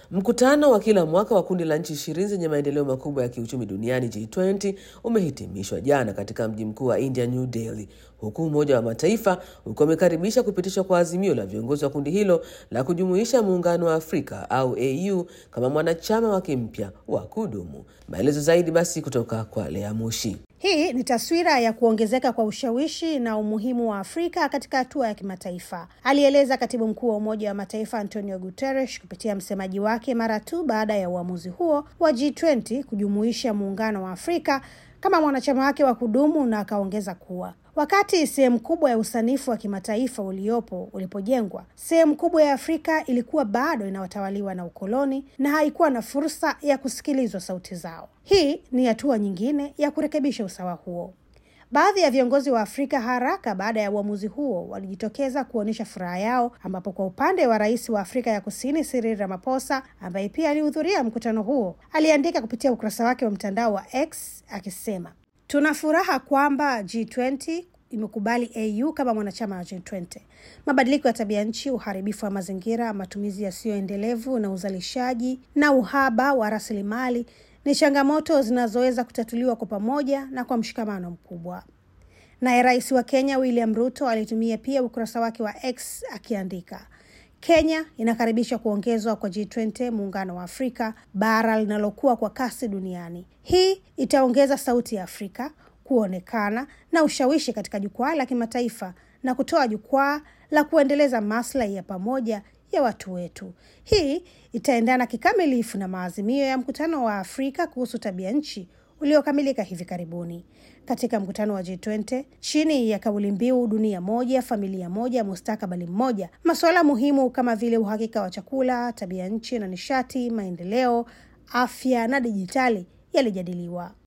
Mkutano wa kila mwaka wa kundi la nchi ishirini zenye maendeleo makubwa ya kiuchumi duniani G20 umehitimishwa jana katika mji mkuu wa India, New Delhi, huku Umoja wa Mataifa ukiwa umekaribisha kupitishwa kwa azimio la viongozi wa kundi hilo la kujumuisha Muungano wa Afrika au AU kama mwanachama wake mpya wa kudumu. Maelezo zaidi basi kutoka kwa Lea Mushi. Hii ni taswira ya kuongezeka kwa ushawishi na umuhimu wa Afrika katika hatua ya kimataifa, alieleza katibu mkuu wa Umoja wa Mataifa Antonio Guterres kupitia msemaji wake mara tu baada ya uamuzi huo wa G20 kujumuisha muungano wa Afrika kama mwanachama wake wa kudumu, na akaongeza kuwa wakati sehemu kubwa ya usanifu wa kimataifa uliopo ulipojengwa, sehemu kubwa ya Afrika ilikuwa bado inawatawaliwa na ukoloni na haikuwa na fursa ya kusikilizwa sauti zao. Hii ni hatua nyingine ya kurekebisha usawa huo. Baadhi ya viongozi wa Afrika haraka baada ya uamuzi huo walijitokeza kuonyesha furaha yao, ambapo kwa upande wa rais wa Afrika ya Kusini Cyril Ramaphosa, ambaye pia alihudhuria mkutano huo, aliandika kupitia ukurasa wake wa mtandao wa X akisema, tuna furaha kwamba G20 imekubali AU kama mwanachama wa G20. Mabadiliko ya tabia nchi, uharibifu wa mazingira, matumizi yasiyoendelevu na uzalishaji na uhaba wa rasilimali ni changamoto zinazoweza kutatuliwa kwa pamoja na kwa mshikamano mkubwa. Naye rais wa Kenya William Ruto alitumia pia ukurasa wake wa X akiandika, Kenya inakaribisha kuongezwa kwa G20, muungano wa Afrika, bara linalokuwa kwa kasi duniani. Hii itaongeza sauti ya Afrika kuonekana na ushawishi katika jukwaa la kimataifa na kutoa jukwaa la kuendeleza maslahi ya pamoja ya watu wetu. Hii itaendana kikamilifu na maazimio ya mkutano wa Afrika kuhusu tabia nchi uliokamilika hivi karibuni. Katika mkutano wa G20 chini ya kauli mbiu dunia moja, familia moja, mustakabali mmoja, masuala muhimu kama vile uhakika wa chakula, tabia nchi na nishati, maendeleo, afya na dijitali yalijadiliwa.